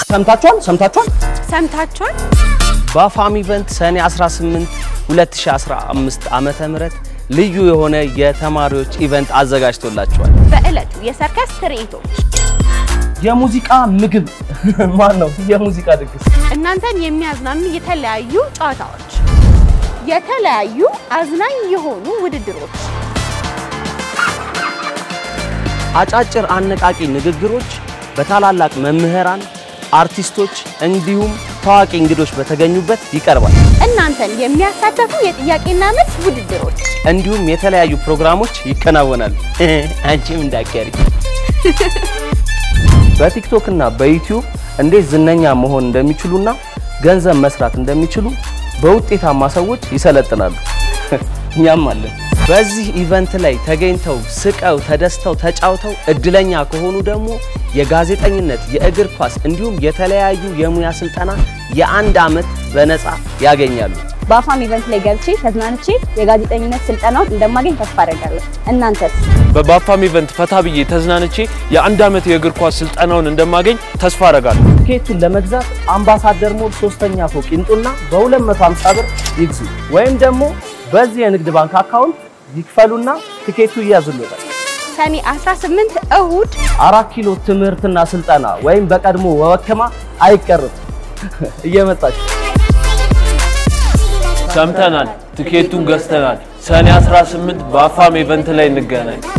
ሰምታችኋል ሰምታችኋል ሰምታችኋል? በአፋም ኢቨንት ሰኔ 18 2015 ዓመተ ምህረት ልዩ የሆነ የተማሪዎች ኢቨንት አዘጋጅቶላቸዋል። በዕለቱ የሰርከስ ትርኢቶች፣ የሙዚቃ ምግብ ማን ነው? የሙዚቃ ድግስ፣ እናንተን የሚያዝናኑ የተለያዩ ጨዋታዎች፣ የተለያዩ አዝናኝ የሆኑ ውድድሮች፣ አጫጭር አነቃቂ ንግግሮች በታላላቅ መምህራን፣ አርቲስቶች እንዲሁም ታዋቂ እንግዶች በተገኙበት ይቀርባል። እናንተን የሚያሳተፉ የጥያቄና መልስ ውድድሮች፣ እንዲሁም የተለያዩ ፕሮግራሞች ይከናወናሉ። አንቺም እንዳትቀሪ። በቲክቶክ እና በዩቲዩብ እንዴት ዝነኛ መሆን እንደሚችሉና ገንዘብ መስራት እንደሚችሉ በውጤታማ ሰዎች ይሰለጥናሉ። እኛም አለን። በዚህ ኢቨንት ላይ ተገኝተው ስቀው ተደስተው ተጫውተው እድለኛ ከሆኑ ደግሞ የጋዜጠኝነት፣ የእግር ኳስ እንዲሁም የተለያዩ የሙያ ስልጠና የአንድ ዓመት በነፃ ያገኛሉ። በአፋም ኢቨንት ላይ ገብቼ ተዝናንቼ የጋዜጠኝነት ስልጠናውን እንደማገኝ ተስፋ አደርጋለሁ። እናንተስ? በባፋም ኢቨንት ፈታ ብዬ ተዝናንቼ የአንድ ዓመት የእግር ኳስ ስልጠናውን እንደማገኝ ተስፋ አረጋለሁ። ቲኬቱን ለመግዛት አምባሳደር ሞል ሶስተኛ ፎቅ ይምጡና በ250 ብር ይግዙ፣ ወይም ደግሞ በዚህ የንግድ ባንክ አካውንት ይክፈሉና ቲኬቱ ይያዝልዎታል። ሰኔ 18 እሁድ አራት ኪሎ ትምህርትና ስልጠና ወይም በቀድሞ ወወከማ አይቀርም። እየመጣችሁ ሰምተናል፣ ትኬቱን ገዝተናል። ሰኔ 18 በአፋም ኢቨንት ላይ እንገናኝ።